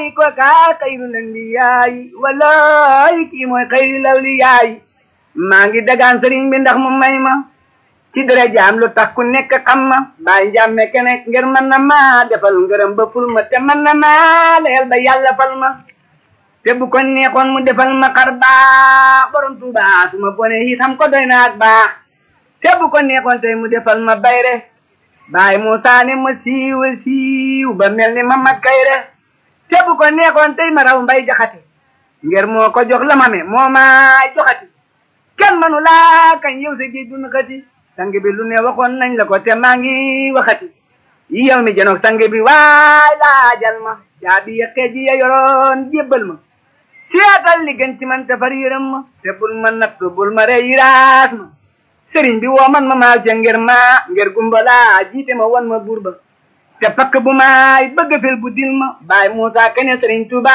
billaahi ko kaa xayrul anbiyaayi wallaahi kii mooy xayrul awliyaayi maa ngi dagaan sëriñ bi ndax mu may ma ci dara jaam lu tax ku nekk xam ma bàyyi njàmme kene ngir mën na ma defal ngërëm ba ful ma te mën na ma leel ba yàlla fal ma te bu ko neexoon mu defal ma xar baax borom tuuba su ma bone it xam ko doy na ak baax te bu ko neexoon tey mu defal ma bayre baay Muusaa ne ma siiw siiw ba mel ni ma mag kayre te bu ko neexoon tey ma raw mbay jaxate ngir moo ko jox la ma me moo maay joxati kenn manu laa kañ yow sa géej dun xati sang bi lu ne waxoon nañ la ko te maa ngi waxati yow mi janoog sang bi waay laajal ma jaabi ya xeej ya yoroon jébbal ma seetal li gën ci man te far yërëm ma te bul ma natt bul ma rey yiraas ma sëriñ bi woo man ma maa ca ngir ma ngir gumbala jiite ma wan ma buur ba te pakk bu maay bëgg fel bu dil ma baay Muusaa kene sëriñ Tuuba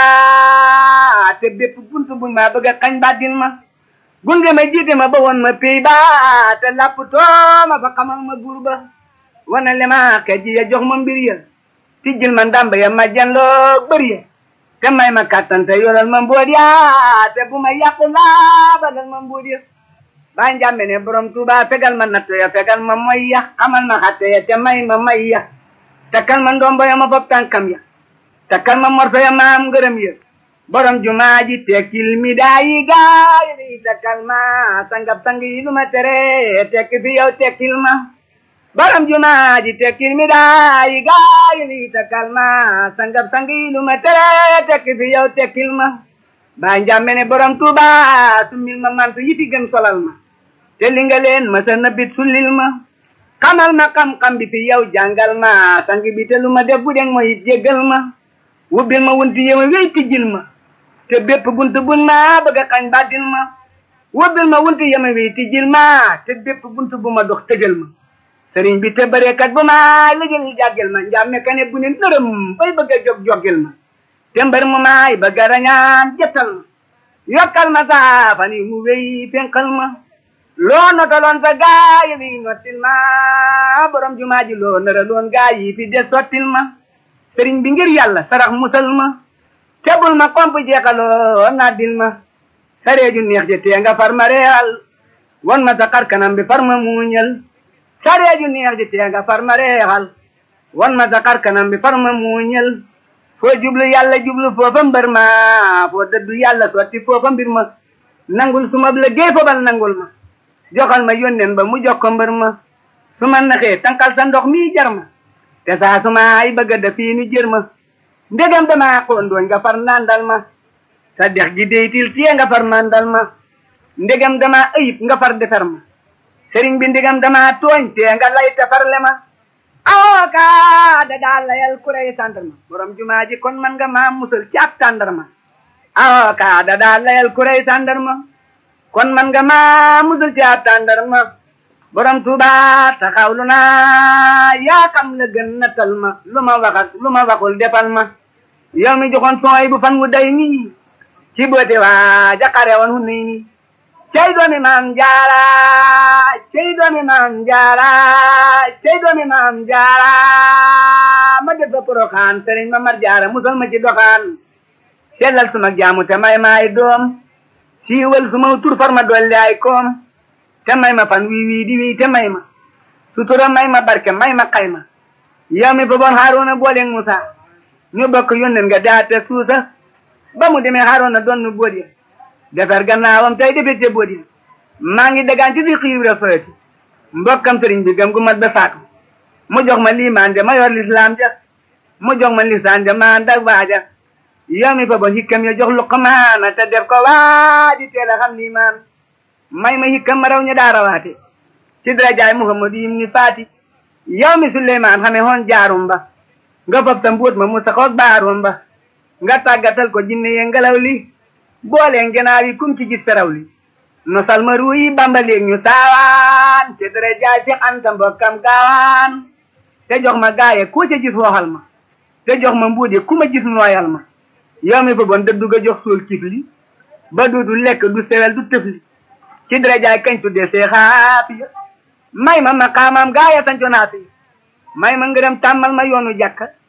te bépp bunt buñ maa bëgg a xañ ba dil ma gunge ma jiite ma ba won ma pey ba te lapp too ma fa xamal ma buur ba wana le ma xeej ya jox ma mbir ya tijjil ma ndàmb ya ma janloo bëri ya te may ma kàttan te yoral ma mbóot ya te bu ma yàqu laa balal ma mbóot ya baa njàmbe ne borom tuuba fegal ma natto ya fegal ma moy ya xamal ma xatte ya te may ma may ya takkal ma ndombo ya ma fop tànkam ya takkal ma morso ya ma am ngërëm ya borom jumaa ji tekkil mi daayi gaay ni takkal ma sangab sang yi lu ma tere tekki fi yow tekkil ma borom jumaa ji tekkil mi daayi gaay ni takkal ma sangab sang yi lu ma tere tekki fi yow tekkil ma baa njàmbe ne borom tuuba summil ma mantu yi fi gën solal ma te li nga leen ma sa nabit sullil ma xamal ma xam-xam bi fi yow jàngal ma sang bi te lu ma def bu deng mooy jéggal ma wubbil ma wunti yema wéy tijjil ma te bépp bunt bun ma bëgg a xañ bàddil ma wubbil ma wunti yema wéy tijjil ma te bépp bunt bu ma dox tëjal ma sëriñ bi te bëreekat bu ma lëjël jàggel ma njàmme kane bu ne nërëm bay bëgg a jog joggel ma te mbër mu maay bëgg a rañaan jëttal ma yokkal ma saafani mu wéy fenkal ma loo notaloon sa gaay yi nottil ma borom jumaa ji loo nëraloon gaay yi fi des sottil ma sëriñ bi ngir yàlla sarax musal ma tebul ma komp jeexaloo naddil ma sareeju neex je tee nga far ma reexal won ma sa xar kanam bi far ma muuñal sareeju neex je tee nga far ma reexal won ma sa xar kanam bi far ma muuñal foo jublu yàlla jublu foofa mbër ma foo dëddu yàlla sotti foofa mbir ma nangul suma la géey fobal nangul ma joxal ma yónneen ba mu jox ko mbër ma su ma naxee tankal sa ndox mi jar ma te saa su ma ay bëgg a def fii nu jër ma ndegam dama xondooñ nga far nandal ma sa dex gi deytil tiye nga far mandal ma ndegam dama ayib nga far defar ma sëriñ bi ndegam dama tooñ te nga lay te farle ma awoka da daa layal kurey tàndarma borom jumaa ji kon man nga maa musal ci ab tàndarma awoka da daa layal kurey tàndarma kon man nga maa musal ci ab tàndarma borom tuuba taxawlu naa yaa xam la gën nattal ma lu ma waxat lu ma waxul defal ma yow mi joxoon sooy bu fan wu day nii ci boote waa jaqare woon hu nii nii cey doomi maam jaara cey doomi maam jaara cey doomi maam jaara ma def fa poroxaan sëriñ ma mar jaara musal ma ci doxaan sellal suma jaamu te may maay doom siiwal suma tur far ma dolli ay koom te may ma fan wii wii di wii te may ma sutura may ma barke may ma xayma yow mi boboon Haaruna boole Musa ñu bokk yónneen nga daate suusa ba mu demee Haaruna doon nu boot ya defar gannaawam tey defete boot ya maa ngi dagaan ci fi xiibra fëti mbokkam sëriñ bi gëm gu mat ba faatu mu jox ma liimaan ja ma yor lislaam ja mu jox ma lisaan ja ma dag waaja yow mi boboon hikkam ya jox luqmaana te def ko waaji teel a xam liimaan may ma hikkam ma raw ñu daa rawaate ci darajaay Muhammadu yim ni faati yow mi Suleymaan xame hoon jaarum ba nga fab ta mbuut ma mu saxoog baarum ba nga tàggatal ko jinne ye ngelaw li boolee ngenaaw yi kum ci gis feraw li no salma ruuyi bambaleeg ñu saawaan ci darajaay Seex Anta mbokkam gaawaan te jox ma gaaye ku ca gis wooxal ma te jox ma mbuut ye ku ma gis nooyal ma yow mi fa bon dëddu ga jox suul kifli ba duudu lekk du sewel du tëfli ci darajaay kañ tuddee seexaafi may ma maqaamam gaaya sanconaati may ma ngërëm tàmmal ma yoonu jàkka